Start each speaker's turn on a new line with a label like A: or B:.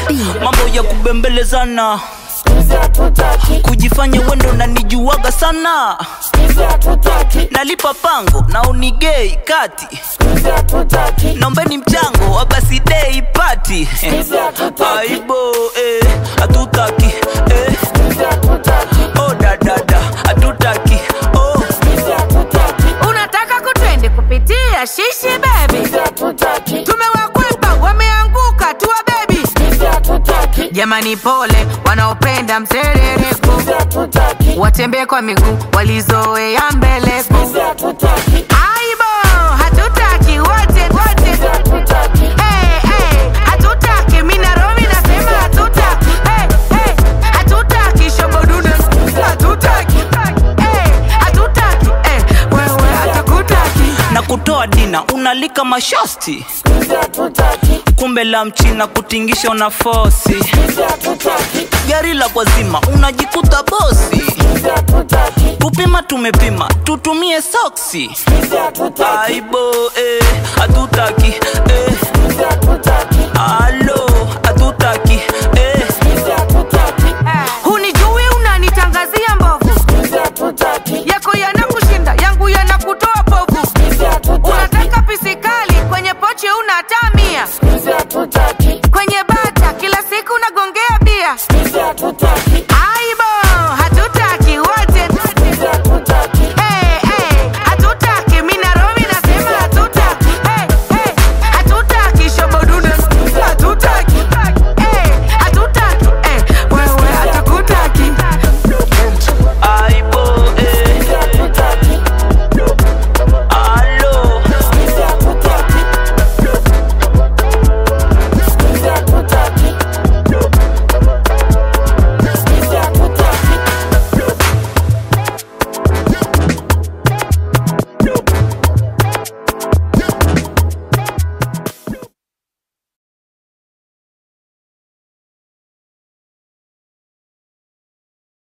A: mambo ya kubembelezana kujifanya wendo na nijuaga sana nalipa pango na unigei kati naombeni mchango wa basi dei pati aibo eh, hatutaki eh. oh dadada hatutaki oh.
B: unataka kutwende kupitia shishi bebi tumewakwepa wameanguka tuwa bebi jamani pole wanaopenda mserereko watembee kwa miguu walizoea mbeleko aibo hatutaki wote wote hey, hey, hatutaki minaromi nasema hatutaki hey, hey, hatutaki shobodude hatutaki hey, hatutaki hey, wewe hatakutaki
A: na kutoa dina unalika mashosti kumbe la mchina kutingisha una fosi gari la kwazima unajikuta bosi kupima tumepima tutumie soksi aibo eh, hatutaki eh. alo